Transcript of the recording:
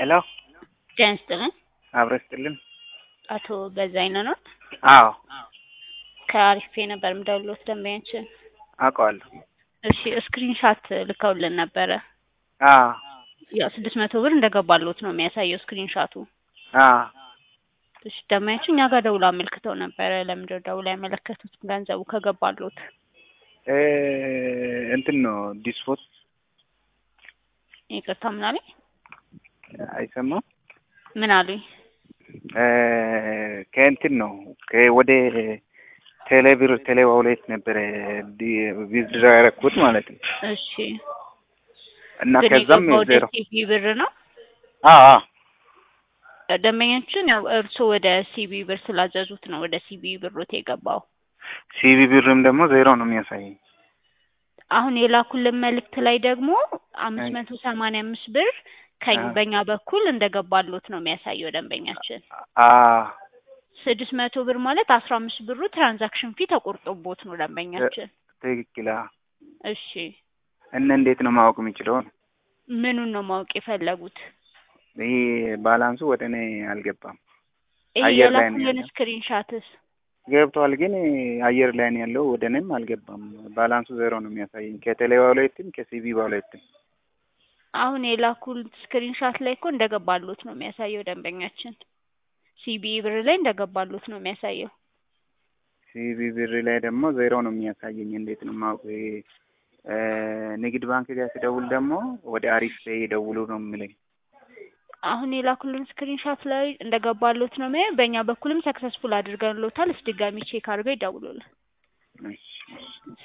ሄሎ ጤና ይስጥልን። አብረ ስጥልን። አቶ በዛይነህ ነው? አዎ ከአሪፍ ነበር የምደውልዎት ደንበኛችን። አውቀዋለሁ። እሺ ስክሪን ሻት ልከውልን ነበረ። አዎ ያው ስድስት መቶ ብር እንደገባልዎት ነው የሚያሳየው ስክሪን ሻቱ። አዎ እሺ ደንበኛችን እኛ ጋር ደውሎ አመልክተው ነበረ። ለምንድነው ደውሎ ያመለከቱት ገንዘቡ ከገባልዎት? እ እንትን ነው ዲስፖት ይቅርታ ምን አሉኝ? አይሰማም። ምን አሉኝ? እ ከእንትን ነው ከ- ወደ ቴሌ ብር ቴሌ ዋውሌት ነበረ ቪዝድራ ያደረኩት ማለት ነው እሺ እና ግን ከዛም የገባው ወደ ዜሮ ሲቢ ብር ነው። አዎ አዎ ደንበኛችን ያው እርስዎ ወደ ሲቢ ብር ስላዘዙት ነው ወደ ሲቢ ብሮት የገባው። ሲቢ ብርም ደግሞ ዜሮ ነው የሚያሳየኝ። አሁን የላኩልን መልእክት ላይ ደግሞ አምስት አይ። መቶ ሰማንያ አምስት ብር ከኝ አዎ። በእኛ በኩል እንደገባልዎት ነው የሚያሳየው ደንበኛችን። አዎ ስድስት መቶ ብር ማለት አስራ አምስት ብሩ ትራንዛክሽን ፊ ተቆርጦቦት ነው ደንበኛችን። ትክክል። አዎ እሺ እና እንዴት ነው ማወቅ የሚችለው? ምኑን ነው ማወቅ የፈለጉት? ይሄ ባላንሱ ወደ እኔ አልገባም። ይሄ አየር ላይ ነው የላኩልን ያለው። ስክሪን ሻትስ ገብቷል፣ ግን አየር ላይ ነው ያለው። ወደ እኔም አልገባም። ባላንሱ ዜሮ ነው የሚያሳየኝ ከቴሌ ዋሌትም ከሲቢ ዋሌትም። አሁን የላኩል ስክሪን ሻት ላይ እኮ እንደገባልዎት ነው የሚያሳየው ደንበኛችን። ሲቢ ብር ላይ እንደገባልዎት ነው የሚያሳየው። ሲቢ ብር ላይ ደግሞ ዜሮ ነው የሚያሳየኝ። እንዴት ነው ማወቅ? ይሄ እ ንግድ ባንክ ጋር ሲደውል ደግሞ ወደ አሪፍ ፔይ ደውሉ ነው የሚለኝ። አሁን የላኩልን ስክሪን ሻት ላይ እንደገባልዎት ነው የሚያየው። በእኛ በኩልም ሰክሰስፉል አድርገንልዎታል። እስኪ ድጋሚ ቼክ አድርገው ይደውሉልን። እሺ፣ እሺ።